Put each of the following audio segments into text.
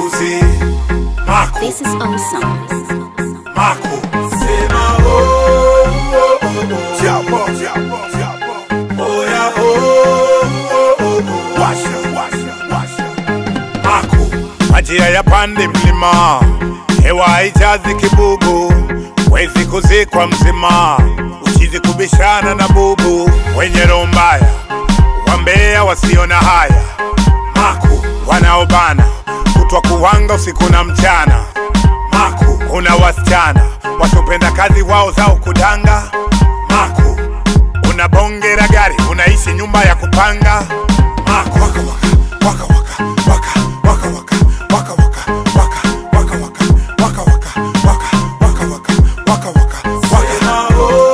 makuzi mako This is awesome. mako sema oh, oh, oh, oh. Chapo, chapo, chapo. Oya, oh, oh, oh, oh. Washa, washa, washa. Mako majia ya pande mlima hewa haijazi kibubu wezi kuzikwa mzima uchizi kubishana na bubu wenye roho mbaya wambea wasiona haya maku wanaobana kutwa kuwanga usiku na mchana maku kuna wasichana wasiopenda kazi wao zao kudanga maku una bonge la gari unaishi nyumba ya kupanga maku waka waka waka waka waka waka waka waka waka waka waka waka waka waka waka waka waka waka waka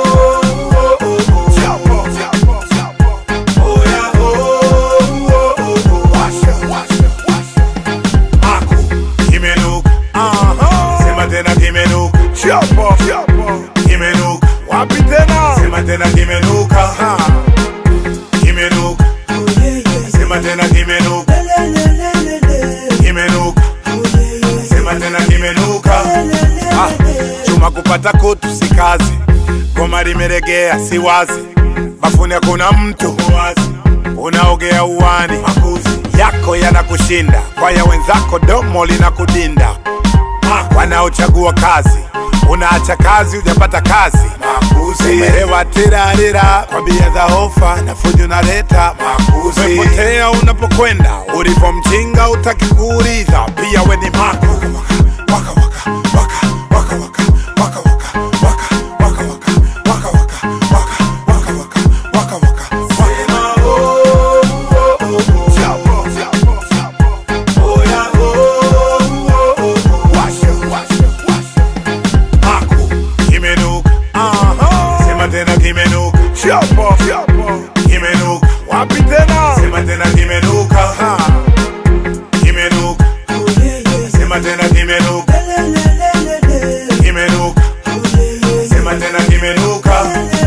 Wapi tena? Sema tena kimenuka. Kimenuka. Sema tena kimenuka. Kimenuka. Sema tena kimenuka. Ah, chuma kupata kutu si kazi, goma limeregea si wazi, bafuni hakuna mtu wazi, unaogea uwani, makuzi yako yanakushinda, kwa ya wenzako domo linakudinda, wanaochagua kazi unaacha kazi hujapata kazi makuzi umehewa tirarira kwa bia za hofa na fujo naleta makuzi umepotea unapokwenda ulipo mjinga utaki kuuliza pia we ni mako waka waka waka waka waka waka waka waka waka waka waka waka waka waka waka waka waka Sema oh oh oh oh Chapo chapo chapo Oya oh oh oh oh Washa washa washa Mako kimenuka Sema tena kimenuka Chapo chapo kimenuka Wapi tena Sema tena kimenuka Kimenuka Sema tena kimenuka Kimenuka Sema tena kimenuka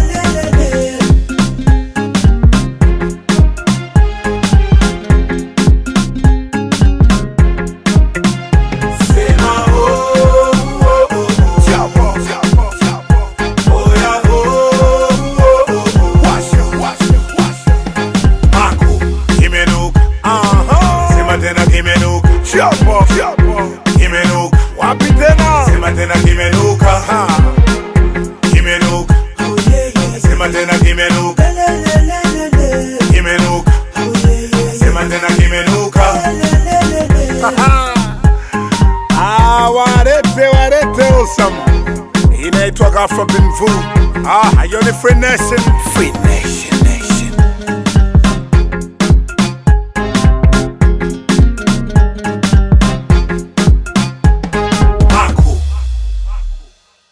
Sema oh oh oh Chapo chapo chapo Oya oh oh oh Washa washa washa Mako kimenuka Sema tena kimenuka Chapo chapo kimenuka Wapi tena Sema tena kimenuka Kimenuka Sema tena kimenuka Kimenuka Sema tena kimenuka Ah, warete warete awesome inaitwa Afro Binvu ah, hiyo ni Free Nation Free Nation